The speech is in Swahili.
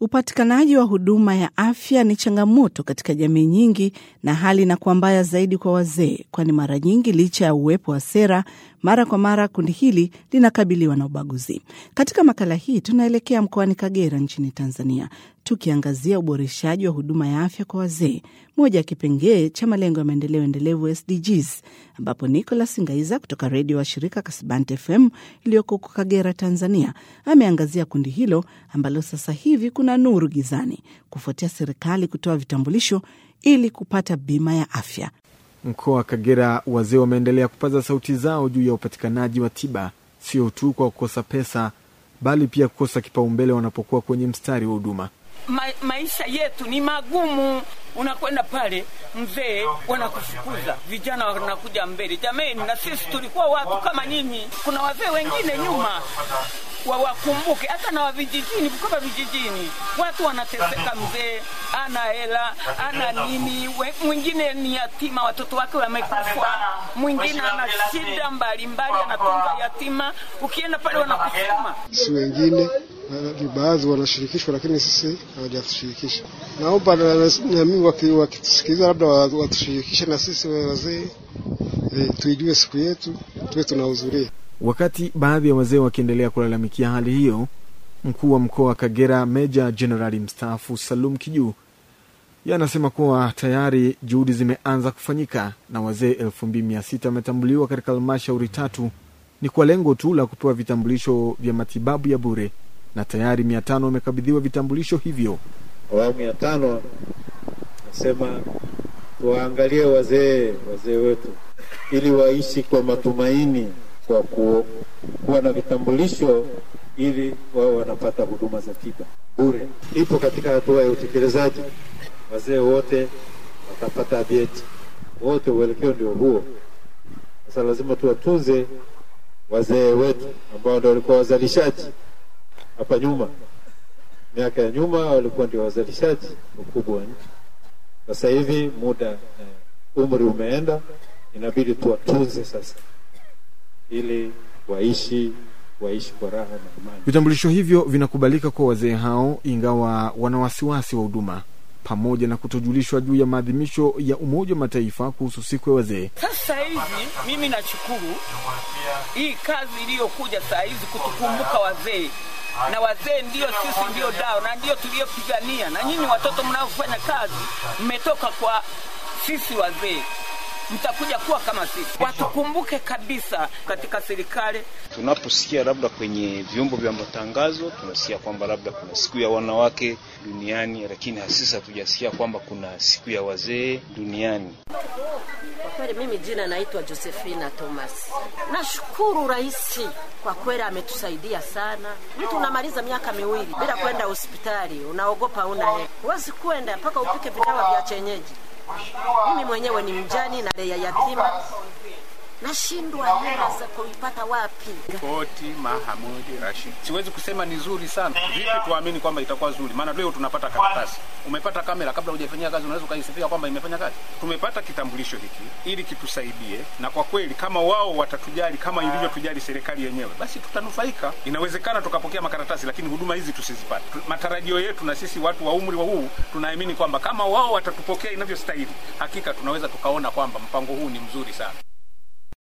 Upatikanaji wa huduma ya afya ni changamoto katika jamii nyingi, na hali inakuwa mbaya zaidi kwa wazee, kwani mara nyingi, licha ya uwepo wa sera, mara kwa mara kundi hili linakabiliwa na ubaguzi. Katika makala hii tunaelekea mkoani Kagera nchini Tanzania, tukiangazia uboreshaji wa huduma ya afya kwa wazee, moja ya kipengee cha malengo ya maendeleo endelevu SDGs, ambapo Nicholas Ngaiza kutoka redio wa shirika Kasibante FM iliyoko huko Kagera, Tanzania, ameangazia kundi hilo ambalo sasa hivi kuna nuru gizani kufuatia serikali kutoa vitambulisho ili kupata bima ya afya. Mkoa wa Kagera, wazee wameendelea kupaza sauti zao juu ya upatikanaji wa tiba, sio tu kwa kukosa pesa, bali pia kukosa kipaumbele wanapokuwa kwenye mstari wa huduma. Ma, maisha yetu ni magumu. Unakwenda pale mzee, wanakufukuza, vijana wanakuja mbele. Jameni, na sisi tulikuwa watu kama nyinyi. Kuna wazee wengine nyuma wawakumbuke hata na wavijijini, kama vijijini watu wanateseka. Mzee ana hela ana nini, mwingine ni yatima, watoto wake wamekufa, mwingine ana shida mbalimbali, anatunza yatima. Ukienda pale wanakusukuma. Si wengine ni baadhi wanashirikishwa, lakini sisi hawajatushirikisha. Naomba nami wakitusikiliza, labda watushirikishe na sisi wazee e, tuijue siku yetu, tuwe tunahudhuria. Wakati baadhi ya wazee wakiendelea kulalamikia hali hiyo, mkuu wa mkoa wa Kagera Meja Jenerali mstaafu Salum Kijuu yeye anasema kuwa tayari juhudi zimeanza kufanyika na wazee elfu mbili mia sita wametambuliwa katika halmashauri tatu, ni kwa lengo tu la kupewa vitambulisho vya matibabu ya bure na tayari mia tano wamekabidhiwa vitambulisho hivyo. Awamu ya tano nasema tuwaangalie wazee wazee wetu ili waishi kwa matumaini kwa ku, kuwa na vitambulisho ili wao wanapata huduma za tiba bure. Ipo katika hatua ya utekelezaji, wazee wote watapata vyeti wote, uelekeo ndio huo. Sasa lazima tuwatunze wazee wetu ambao ndio walikuwa wazalishaji hapa nyuma, miaka ya nyuma walikuwa ndio wazalishaji wakubwa wa nchi. Sasa hivi muda eh, umri umeenda, inabidi tuwatunze sasa ili waishi waishi kwa raha na amani. Vitambulisho hivyo vinakubalika kwa wazee hao, ingawa wana wasiwasi wa huduma pamoja na kutojulishwa juu ya maadhimisho ya Umoja wa Mataifa kuhusu siku ya wazee. Sasa hivi mimi nashukuru hii kazi iliyokuja saa hizi kutukumbuka wazee na wazee ndio sisi, ndio dao na ndio tuliyopigania, na nyinyi watoto mnaofanya kazi mmetoka kwa sisi wazee mtakuja kuwa kama sisi. Watukumbuke kabisa katika serikali. Tunaposikia labda kwenye vyombo vya matangazo tunasikia kwamba labda kuna siku ya wanawake duniani, lakini sisi hatujasikia kwamba kuna siku ya wazee duniani. Kwa kweli mimi jina naitwa Josephina Thomas. Nashukuru rais kwa kweli ametusaidia sana. Mtu unamaliza miaka miwili bila kwenda hospitali, unaogopa una hela, huwezi kwenda mpaka upike vidawa vya chenyeji. Mimi mwenyewe ni mjani na lea yatima, nashindwa hela za kuipata wapi. Koti Mahamudi Rashid, siwezi kusema ni zuri sana. Vipi tuamini kwamba itakuwa zuri? Maana leo tunapata karatasi, umepata kamera, kabla hujafanyia kazi unaweza ukaisifia kwamba imefanya kazi. Tumepata kitambulisho hiki ili kitusaidie, na kwa kweli kama wao watatujali kama ilivyotujali serikali yenyewe, basi tutanufaika. Inawezekana tukapokea makaratasi, lakini huduma hizi tusizipate. Matarajio yetu na sisi watu wa umri wa huu tunaamini kwamba kama wao watatupokea inavyostahili, hakika tunaweza tukaona kwamba mpango huu ni mzuri sana.